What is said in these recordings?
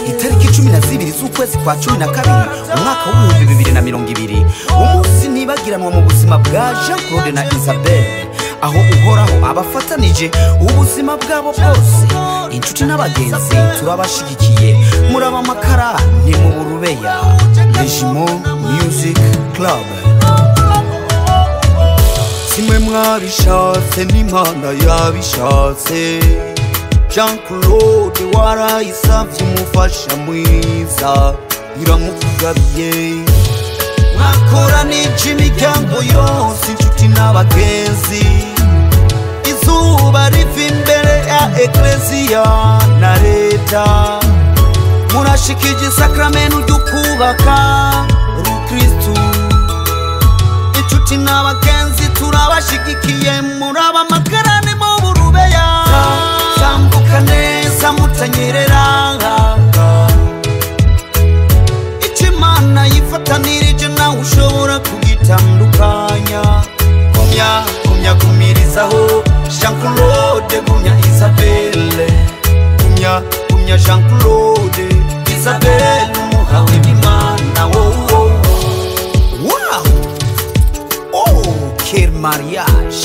itariki cumi na zibiri z'ukwezi kwa cumi na kabiri umwaka w'ibihumbi bibiri na mirongo ibiri umunsi nibagiranwa mu buzima bwa jean claude na isabelle aho uhoraho abafatanije ubuzima bwabo bwose inshuti n'abagenzi turabashyigikiye muraba amakara ni mu burubeya regimo music club kimwe mwabishatse n'imana yabishatse jean claude warayisabye umufasha mwiza iramukugabiye mwakoranije imiryango yose inshuti n'abagenzi izuba riva imbere ya ekleziya na leta murashikije isakaramentu ryo kubaka urukristu inshuti n'abagenzi turabashyigikiye muraba amakarani mu burubeya tambuka neza mutanyerera imana yifatanirije nawe ushobora kugitandukanya gumya gumya gumirizaho jean claude gumya isabelle gumya gumya jean claude isabelle umuhawe n'imana wowo wow oh quel mariage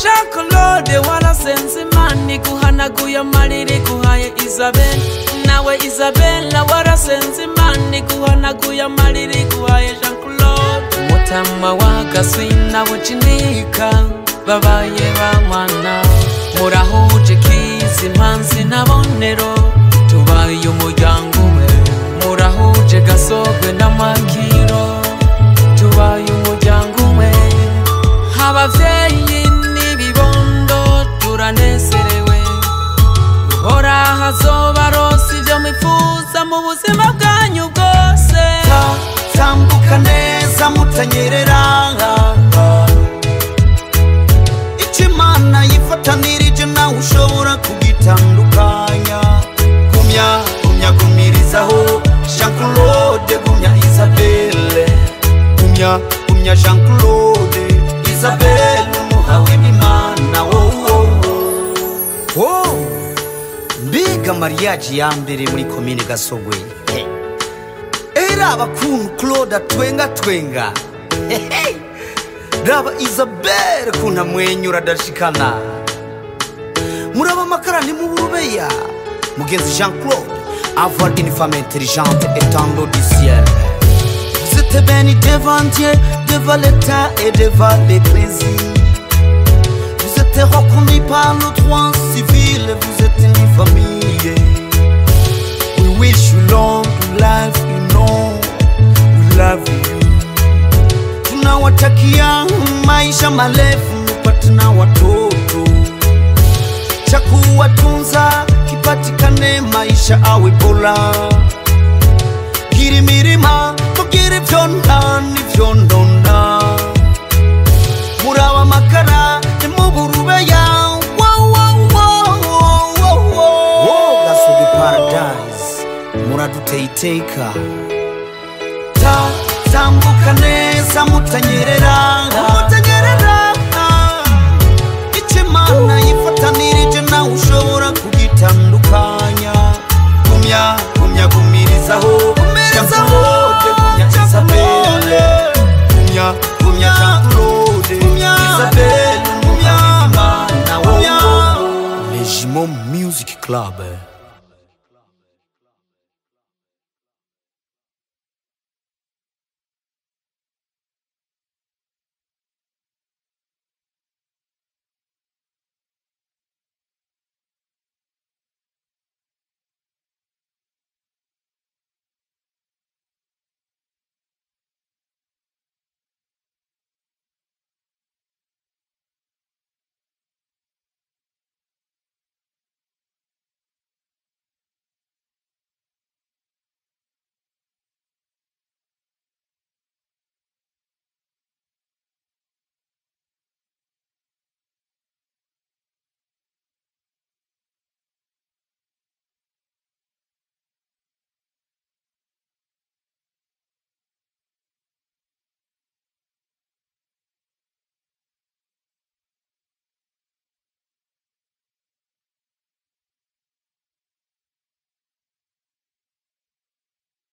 jean claude warasenze imana iguhanaguye amarira iguhaye isabel nawe isabella warasenze imana iguhanaguye amarira iguhaye jean claude umutima w'agaswi nawe ucinika babaye bamwana murahuje kizi impanzi na bonero tubaye umuryango umwe murahuje gasogwe n'amakiro tubaye umuryango umwe ababyeyi n'ibibondo turanezerewe uhora hazoba rose ibyo mwifuza mu buzima bwanyu bwose tambuka neza mutanyerera icyo imana yifatanirije nawe ushobora kugitandukanya gumya gumya gumirizaho jean claude gumya isabelle gumya gumya jean claude isabelle umuhawe n'imana wowo wowo mbega mariage ya mbere muri komine gasogwe He. era abakuntu claude atwenga twenga He, he. raba isabelle kuntu amwenyura adashikana muraba amakara ni mu burubeya mugenzi jean claude avoir une femme intelligente étendant du ciel vous êtes béni devant Dieu devant l'état et devant l'église vous êtes reconnu par le droit civil, vous êtes une famille. We wish you long life, you know, we love you. Tunawatakia maisha marefu, mpate na watoto. Cha kuwatunza kipatikane, maisha awe bora. Giri mirima, tugire vyonda, ni vyondonda muraba amakara ni mu burubeya gasogi paradise muraduteye iteka Ta- tambuka neza mutanyerera mutanyerera icyo imana yifatanirije nawe ushobora kugitandukanya gumya gumya gumirizaho gumirizaho gumya isabelle gumya gumya jean claude isabelle gumya imana wowo regimo music club